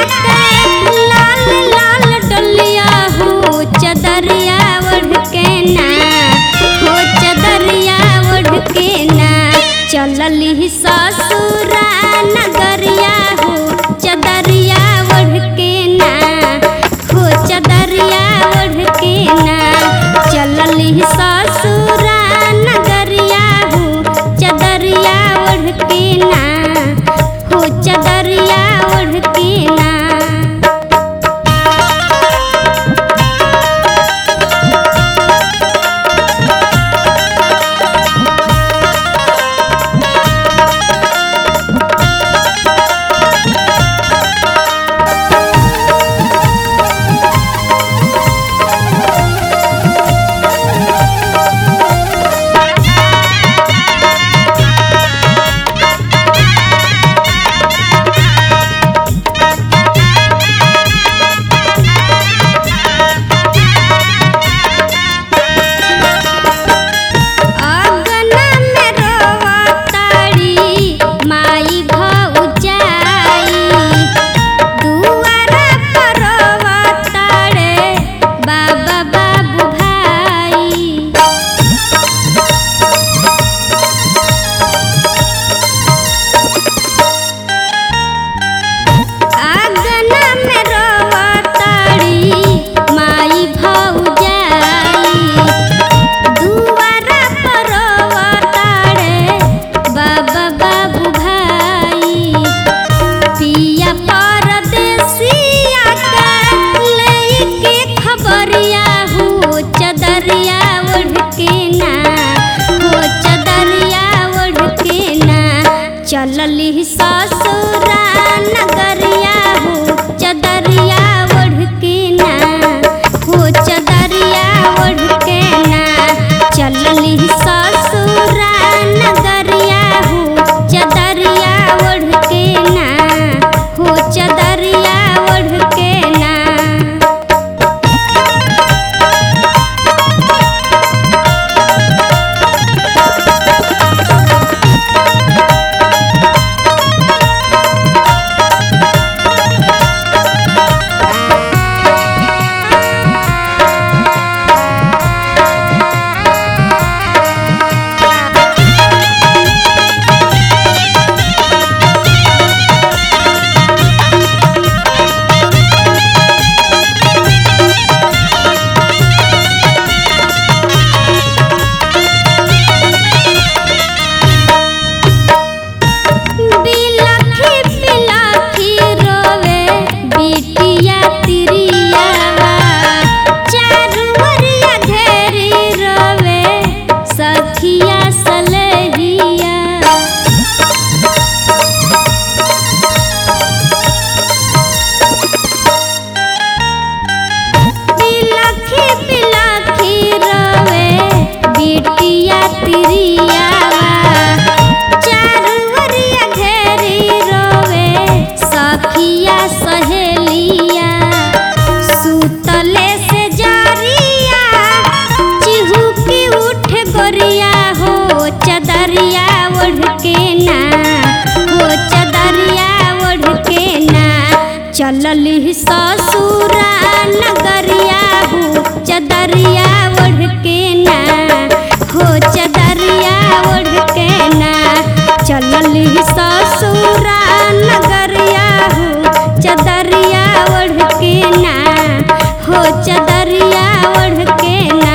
के लाल लाल डलिया हो चदरिया ओढ़ के ना हो चदरिया ओढ़ के ना चलली ससुरा नगरिया हो चदरिया ओढ़ के ना हो चदरिया ओढ़ के ना चलली ससुरा नगरिया हो चदरिया ओढ़ के ना हो चदरिया ओढ़ के ना अगना में रोवताड़ी माई भौजाई दुआरा पर रोवताड़े बाबा बाबू भाई आंगना में रोवताड़ी माई भौजाई दुआरा पर रोवताड़े बाबा बाबू भाई पिया परदेसिया के लेके खबरिया हो चदरिया ओढ़ के ना हो चदरिया ओढ़ के ना चलली ससुरा नगरिया हो चदरिया ओढ़ के ना हो चदरिया ओढ़ के ना चलली ससुरा नगरिया हो चदरिया ओढ़ के ना हो चदरिया ओढ़ के ना बिलखी बिलखी रोवे बिटिया तिरियावा चारू ओरिया घेरी रोवे सखिया सलहिया बिलखी बिलखी रोवे बिटिया तिरियावा चारू ओरिया घेरी रोवे सखिया सहेलिया सुतले से जारिया चिहुकी उठ गोरिया हो चदरिया ओढ़ के ना हो चदरिया ओढ़ के ना चलली ससुरा नगरिया हो चदरिया ओढ़ के ना हो चदरिया ओढ़ के ना चलली ससुरा नगरिया हो चदरिया ओढ़ के ना हो चदरिया ओढ़ के ना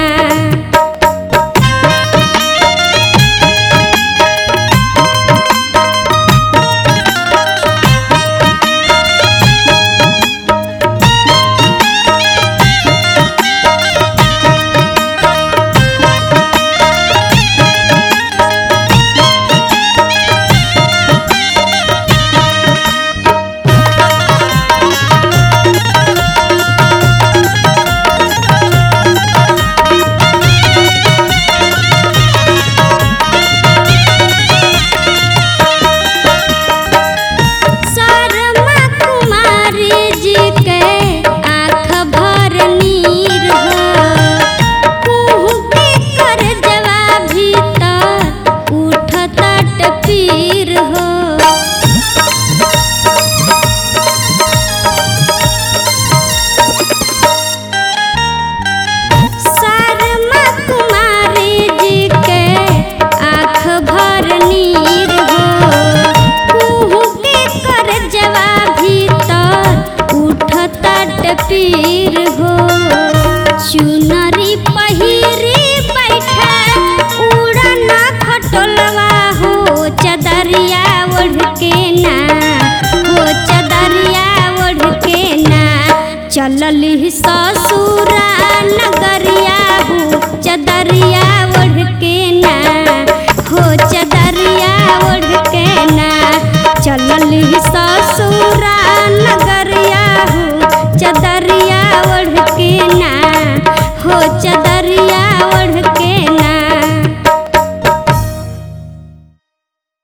चलली ससुरा नगरिया हो चदरिया ओढ़ के ना हो चदरिया ओढ़ के ना चलली ससुरा नगरिया हो चदरिया ओढ़ के ना हो चदरिया